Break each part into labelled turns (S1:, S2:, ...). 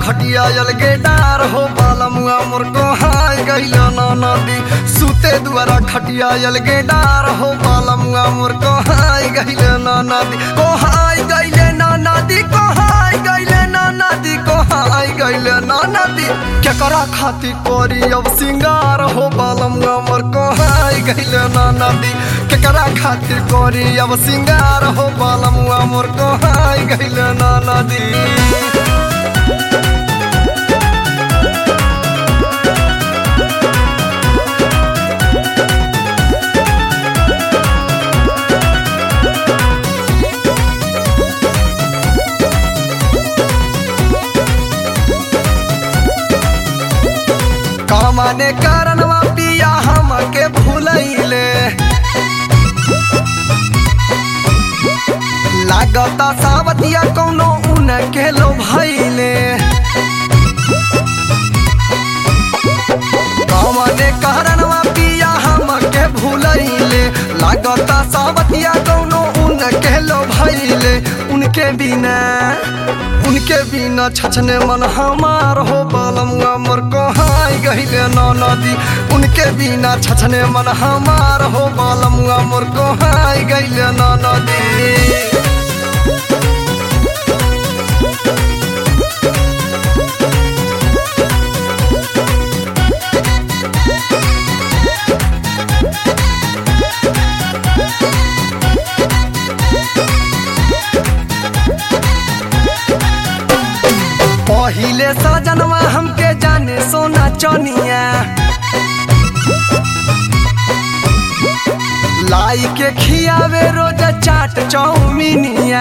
S1: खटिया अलगे डार हो बालमुआ मोर को हाय गइल ना नदी सुते दुआरा खटिया अलगे डार हो बालमुआ मोर को हाय गइल ना नदी को हाय गइल ना नदी को हाय गइल ना नदी को हाय गइल ना नदी केकरा खातिर कोरी अब सिंगार हो बालमुआ मोर को हाय गइल ना नदी केकरा खातिर कोरी अब सिंगार हो बालमुआ मोर को हाय गइल ना नदी कमाने कारणवा पिया हमके भूलैले लागता सावतिया कौनो उनके लो भैले कमाने कारणवा पिया हमके भूलैले लागता सावतिया कौनो उनके लो भैले उनके बिना उनके बिना छछने मन हमार हो बालमुआ मोर को हाय गहिले न नदी उनके बिना छछने मन हमार हो बालमुआ मोर को हाय गहिले न नदी पहिले सजनवा हमके जाने सोना चनिया लाई के खियावे रोज चाट चौमिनिया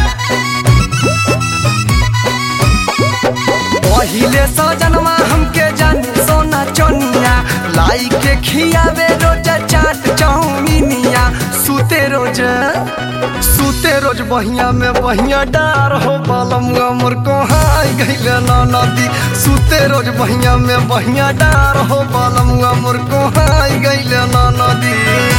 S1: पहिले सजनवा हमके जाने सोना चनिया लाई के खियावे रोज चाट चौमिनिया सुते रोज सुते रोज बहिया में बहिया डार हो बालमुआ मोर को हाय गइले ना नदी सुते रोज बहिया में बहिया डार हो बालमुआ मोर को हाय गइले ना नदी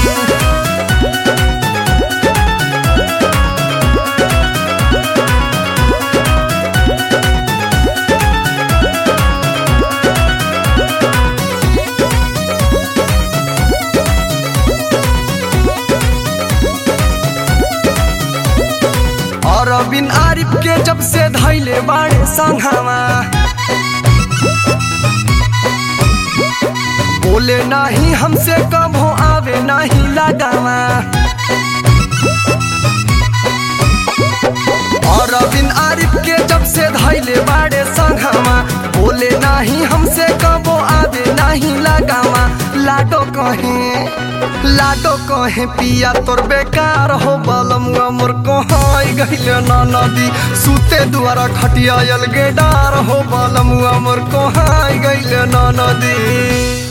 S1: और बिन आरिफ के जब से धैले बाड़े संघावा बोले नाही हमसे कभो आवे नाही लगावा और बिन आरिफ के जब से धैले बाड़े संघावा बोले नाही हमसे कबो आवे नहीं लगावा लाडो कहे लाडो कहे पिया तोर बेकार हो बालमुआ मोर को हाय गइले ना नदी सुते दुआरा खटिया अलगे डार हो बालमुआ मोर को हाय गइले ना नदी